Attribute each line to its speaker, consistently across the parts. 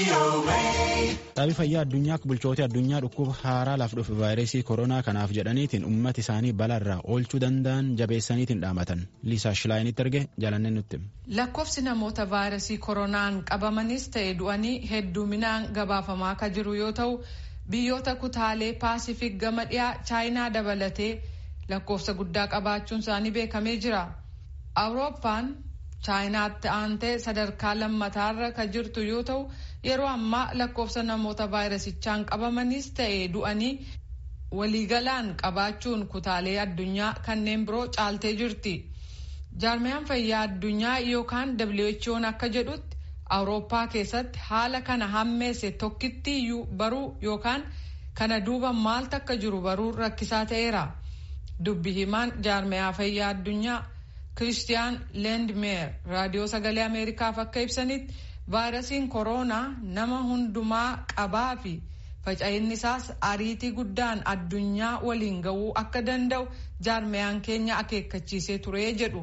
Speaker 1: Dhaabbii fayyaa addunyaa bulchoota addunyaa dhukkuba haaraa laaf dhufe vaayirasii koronaa kanaaf jedhaniitiin uummata isaanii balaarraa oolchuu danda'an jabeessaniitiin dhaamatan liisaa shilaayinitti erge jaalannee nutti.
Speaker 2: Lakkoofsi namoota vaayirasii koronaan qabamanis ta'e du'anii hedduminaan gabaafamaa akka jiru yoo ta'u biyyoota kutaalee paasifik gama dhiyaa chaayinaa dabalatee lakkoofsa guddaa qabaachuun isaanii beekamee jira. Awurooppaan chaayinaatti aantee sadarkaa lammataarra kan jirtu yoo ta'u yeroo ammaa lakkoofsa namoota vaayirasichaan qabamanis ta'e du'anii waliigalaan qabaachuun kutaalee addunyaa kanneen biroo caaltee jirti. jaarmiyaan fayyaa addunyaa yookaan WHO'n akka jedhutti awurooppaa keessatti haala kana hammeesse tokkittiiyyuu baruu yookaan kana duuba maaltu akka jiru baruu rakkisaa ta'eera. dubbi himaan jaarmiyaa fayyaa addunyaa kiristiyaan leendmeer raadiyoo sagalee ameerikaaf akka ibsanitti vaayirasiin kooroonaa nama hundumaa qabaa fi faca'inni isaas ariitii guddaan addunyaa waliin ga'uu akka danda'u jaarmiyaan keenya akeekkachiisee ture jedhu.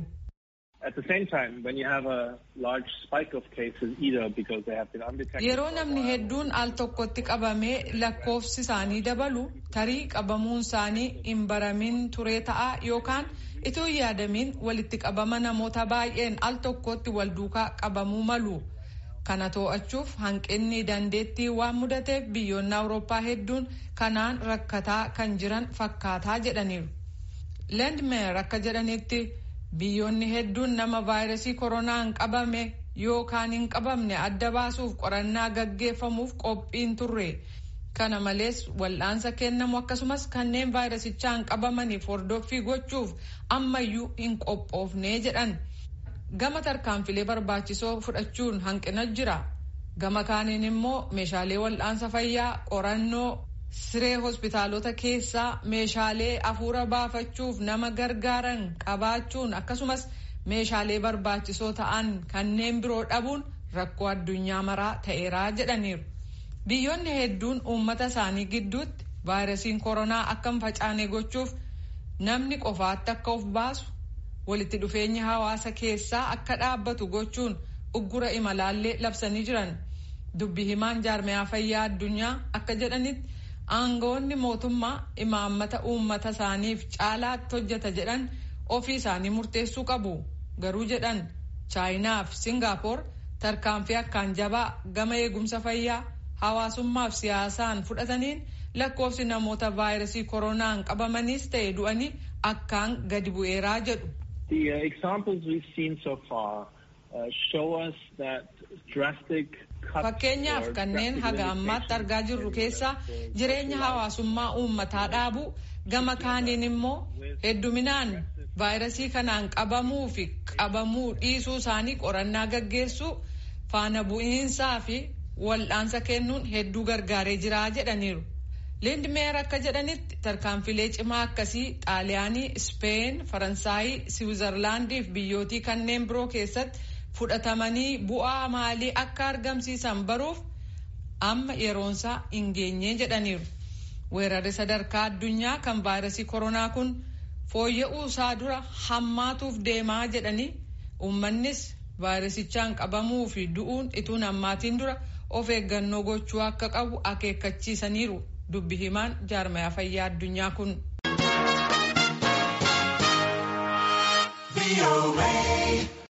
Speaker 2: Yeroo namni hedduun al tokkotti qabamee lakkoofsi isaanii dabalu tarii qabamuun isaanii hin baramin ture ta'a yookaan itoo hin yaadamin walitti qabama namoota baay'een al tokkotti wal duukaa qabamuu malu. Kana to'achuuf hanqinni dandeettii waan mudateef biyyoonni Awurooppaa hedduun kanaan rakkataa kan jiran fakkaataa jedhaniiru. Leendmeer akka jedhanitti biyyoonni hedduun nama vaayirasii koronaan qabame yookaan hin qabamne adda baasuuf qorannaa gaggeeffamuuf qophiin turre. Kana malees wal'aansa kennamu akkasumas kanneen vaayirasichaan qabamaniif hordoffii gochuuf ammayyuu hin qophoofne jedhan. Gama tarkaanfilee barbaachisoo fudhachuun hanqina jira. Gama kaaniin immoo meeshaalee wal'aansa fayyaa qorannoo siree hospitaalota keessaa meeshaalee afuura baafachuuf nama gargaaran qabaachuun akkasumas meeshaalee barbaachisoo ta'an kanneen biroo dhabuun rakkoo addunyaa maraa ta'eeraa jedhaniiru. Biyyoonni hedduun uummata isaanii gidduutti vaayirasiin koronaa akka hin facaane gochuuf namni qofaatti akka of baasu walitti dhufeenyi hawaasa keessaa akka dhaabbatu gochuun uggura imalaallee labsanii jiran. Dubbi himaan jaarmiyaa fayyaa addunyaa akka jedhanitti aangawoonni mootummaa imaammata uummata isaaniif caalaatti hojjeta jedhan ofii isaanii murteessuu qabu. Garuu jedhan chaayinaa fi Singaapoor tarkaanfii akkaan jabaa gama eegumsa fayyaa hawaasummaaf siyaasaan fudhataniin lakkoofsi namoota vaayirasii koronaan qabamaniis ta'e du'anii akkaan gadi bu'eeraa jedhu.
Speaker 3: The uh, examples we've seen so far uh, show us that drastic
Speaker 2: Fakkeenyaaf kanneen haga ammaatti argaa jirru keessaa jireenya hawaasummaa uummataa dhaabuu gama kaaniin immoo hedduminaan vaayirasii kanaan qabamuu fi qabamuu dhiisuu isaanii qorannaa gaggeessuu faana bu'iinsaa fi wal'aansa kennuun hedduu gargaaree jira jedhaniiru. Lindmeer akka jedhanitti tarkaanfilee cimaa akkasii xaaliyaanii, Speen, Faransaayii, Siwiizerlaandii fi biyyootii kanneen biroo keessatti fudhatamanii bu'aa maalii akka argamsiisan baruuf amma yeroonsaa hin geenye jedhaniiru. Weerarri sadarkaa addunyaa kan vaayirasii koronaa kun fooyya'uu isaa dura hammaatuuf deemaa jedhanii uummannis vaayirasichaan qabamuu fi du'uun ituun hammaatiin dura of eeggannoo gochuu akka qabu akeekkachiisaniiru. dubbi himaan jaarmayaa fayyaa addunyaa kun.